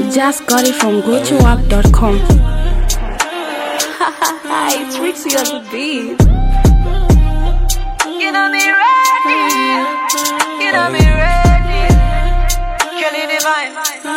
just got it from GoToUp.com. it's Rixie on the beat. You know me ready. You know me ready. Kelly Divine.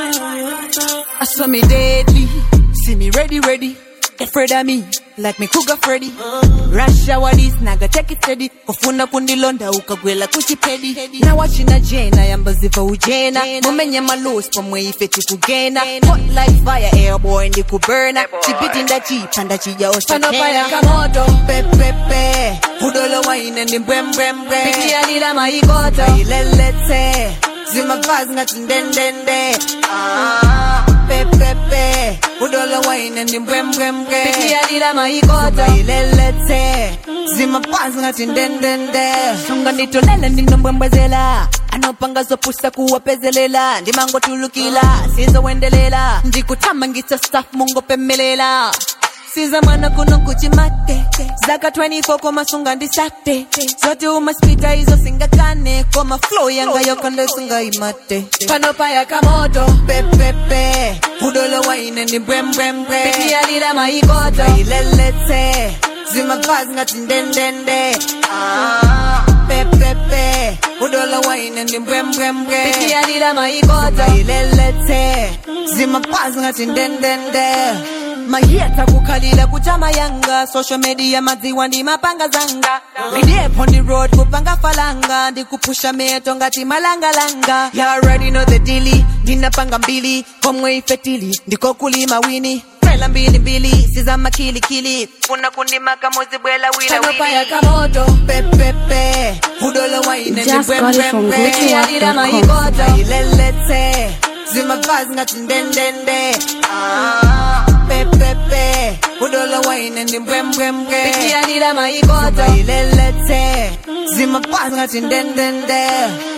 I saw me deadly, see me ready, ready. Afraid of me, like me cougar Freddy. Rush hour this, naga take it steady. Kufuna kundilonda ukagwela kuchipedi. Na wachina jena, yamba ziva ujena. Mumenya malos, pamwe ife tukugena. Hot like fire, airboy ndi kuburna. Chipiti nda chipa, nda chija osha Panopaya kamoto, pepepe. Udolo waine ndi mbwembwembwe. Piki alila maikoto. Ilelete, zimavazi ngati ndendende. Ah, pepepe. Udolo waine ndi mbwembwembwe. Piki alila maikoto. Ilelete, zimapazi ngati ndendende. Sunga nditolele ndinombwembwezela. anopanga zopusa kuwapezelela ndimangotulukila sizowendelela ndikuthamangitsa staff mungopemelela siza mwana kuno kuchimate zaka 24 koma sunga ndisate zote umaspita izo singakane koma flow yanga yokando sunga imate panopaya kamoto pepepe udolo waine ndi mbwembwembwe pikiyalila maikoto ilelete zimavazi ngati ndendende ah, pepepe udolo waine ndi mbwembwembwe pikiyalila maikoto ilelete zimapazi ngati ndendende mahiyata kukhalila kuchama yanga social media madziwa ndi mapanga zanga midepo ndi road kupanga falanga ndikupusha meto ngati malangalanga you already know the dili ndinapanga mbili komwe ifetili ndiko kulima wini Tela mbili mbili siza makilikili funa kundimaka muzibwela wila wili kamoto pepepe udolo waine Just got it from Bekiyalira maikoto ilelete zimavazi ngati ndendende ah, pepepe udolo waine ndi mbwembwembwe Bekiyalira maikoto ilelete zimapazi ngati ndendende